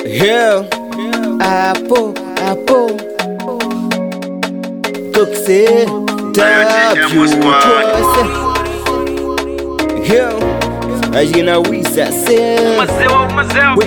Yeah. Apple, apple. Cooksie, W, Tosse. Yeah. Ajina wisa se. We,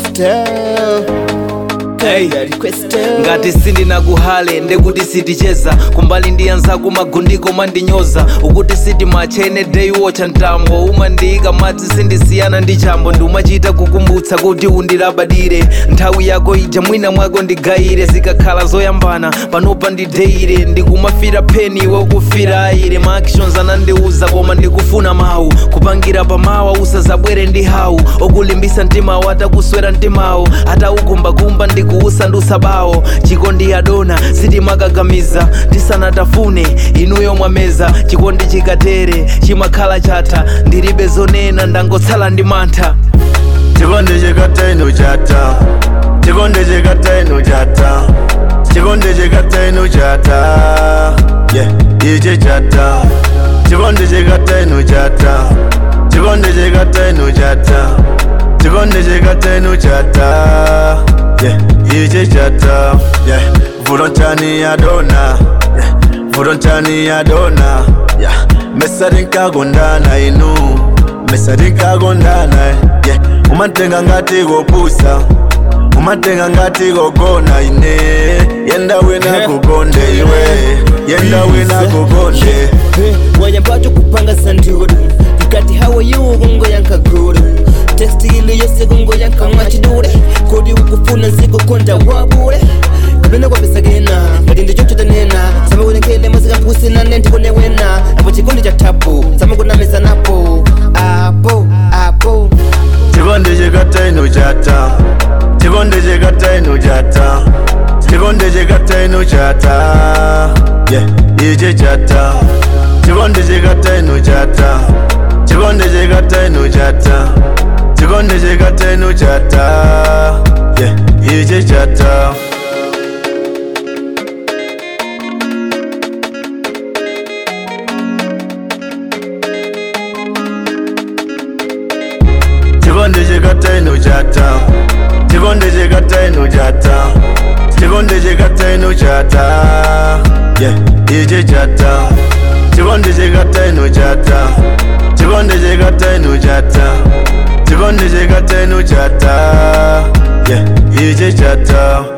style. Hey. Kaya request. ngati sindinakuhale ndekuti siticheza kumbali ndiyanzako magundiko mandinyoza ukuti sitimachene day watch mtambo umandiyika madzi sindisiyana ndi chambo ndumachita kukumbutsa kuti undilabadire nthawi yako ija mwina mwako ndigayire zikakhala zoyambana panopa ndideire ndikumafira pheni iwe ukufira ayire ma actions anandiuza koma ndikufuna mawu kupangira pamawa usazabwere ndi hawu okulimbisa mtimawo atakuswera mtimawo ataukumbakumba ndikuusandusa bawo chikondi adona sitimakagamiza tisanatafune inuyo mwameza chikondi chikatere chimakhala chatha ndilibe zonena ndangotsala ndi mantha chikondi chikatainu chata chikondi chikatainu chata chikondi chikatainu chata yeah ichi chata chikondi chikatainu chata chikondi chikatainu chata chikondi chikatainu chata yeah ichi chata yeah vulontani yadona yeah vulontani yadona yeah mesarinkagondana inu mesarinkagondana yeah umatenga ngati kopusa umatenga ngati kogona ine yenda wina kukonde iwe yenda wina kukonde wanyambato kupanga sandudu mkati hawa yukungo yankaguru teksti ili yose kungo yankamwachidule kodi ukufuna zikukonda wabule kapena kwapesagena ngati ndichochotanena samakunekele mazikampusinane ndikonewena apo chikondi cha tapu samakunameza napo apo apo chikondi chikatainu chata chikondi chikatainu chata chikondi chikatainu chata yeah ichi chata chikondi chikatainu chata chikondi chikatainu chata chikondi chikatainu chata yeah ichi chata chikondi chikatainu chata chikondi chikatainu chata chikondi chikatainu chata yeah ichi chata chikondi chikatainu chata chikondi chikatainu chata chikondi chikatainu chata yeah ichi chata